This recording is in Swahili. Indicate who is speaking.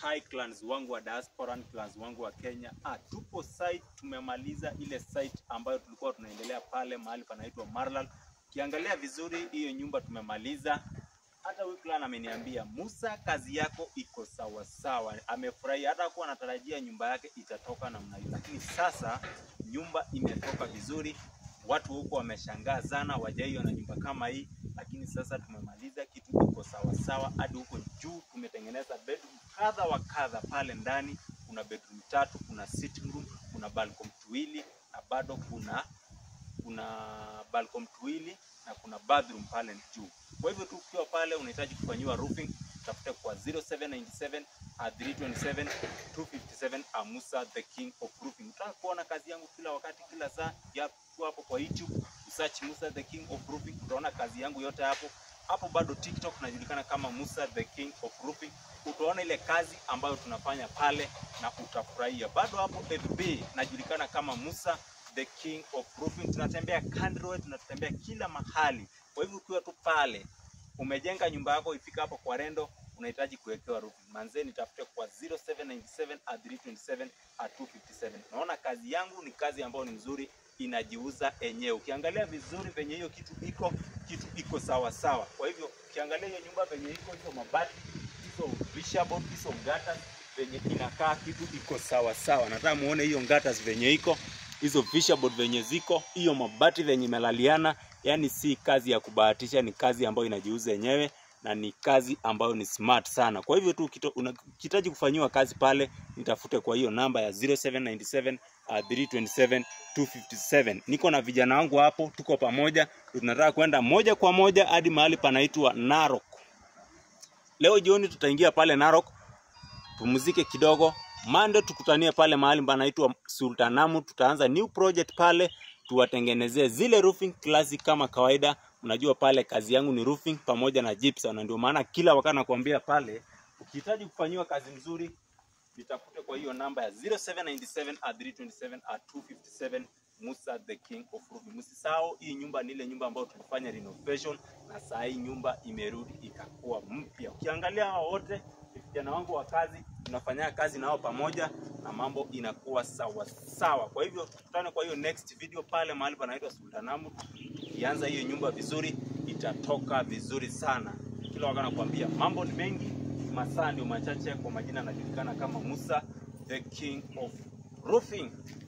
Speaker 1: Hi clans wangu wa diaspora, clans wangu wa Kenya. Ah, tupo site, tumemaliza ile site ambayo tulikuwa tunaendelea pale mahali panaitwa Marlal. Ukiangalia vizuri hiyo nyumba tumemaliza. Hata huyu clan ameniambia Musa, kazi yako iko sawa sawa, amefurahi. Hata kuwa anatarajia nyumba yake itatoka namna hiyo, lakini sasa nyumba imetoka vizuri. Watu huko wameshangaa sana, wajaiona nyumba kama hii, lakini sasa tumemaliza, kitu iko sawa sawa. Hadi huko juu tumetengeneza bedroom kadha wa kadha. Pale ndani kuna bedroom tatu, kuna sitting room, kuna balcony tuwili na bado kuna kuna balcony tuwili na kuna bathroom pale juu. Kwa hivyo tu ukiwa pale unahitaji kufanyiwa roofing, tafute kwa 0797 327 257 Amusa the king of roofing. Utaka kuona kazi yangu kila wakati kila saa, ya tu hapo kwa YouTube search Musa the king of roofing, utaona kazi yangu yote hapo. Hapo bado TikTok najulikana kama Musa the king of roofing. Utaona ile kazi ambayo tunafanya pale na utafurahia. Bado hapo FB najulikana kama Musa the king of roofing. Tunatembea country, tunatembea kila mahali. Kwa hivyo ukiwa tu pale umejenga nyumba yako ifika hapo kwa rendo, unahitaji kuwekewa roofing, manzeni tafute kwa 0797 327 257. Naona kazi yangu ni kazi ambayo ni nzuri, inajiuza enyewe. Ukiangalia vizuri venye hiyo kitu iko, kitu iko sawa sawa. Kwa hivyo ukiangalia hiyo nyumba venye iko, hizo mabati, hizo wishable, hizo gutters venye inakaa, kitu iko sawa sawa. Nataka muone hiyo gutters venye iko hizo fisherboard venye ziko, hiyo mabati venye imelaliana, yani si kazi ya kubahatisha, ni kazi ambayo inajiuza yenyewe na ni kazi ambayo ni smart sana. Kwa hivyo tu ukihitaji kufanyiwa kazi pale, nitafute kwa hiyo namba ya 0797 uh, 327 257. Niko na vijana wangu hapo, tuko pamoja, tunataka kwenda moja kwa moja hadi mahali panaitwa Narok. Leo jioni tutaingia pale Narok, pumzike kidogo, Mande tukutanie pale mahali panaitwa Sultanamu. Tutaanza new project pale, tuwatengenezee zile roofing classic kama kawaida. Unajua pale kazi yangu ni roofing pamoja na gypsum, na ndio maana kila wakati nakwambia pale, ukihitaji kufanyiwa kazi nzuri, nitafute kwa hiyo namba ya 0797 327 257 Musa the king of roofing. Msisahau hii nyumba ni ile nyumba ambayo tulifanya renovation, na saa hii nyumba imerudi ikakuwa mpya. Ukiangalia hao wote vijana wangu wa kazi tunafanya kazi nao pamoja na mambo inakuwa sawa sawa. Kwa hivyo tukutane kwa hiyo next video pale mahali panaitwa Sultanamu. Ianza hiyo nyumba vizuri, itatoka vizuri sana. Kila wakati nakwambia mambo ni mengi, masaa ndio machache. Kwa majina anajulikana kama Musa the king of roofing.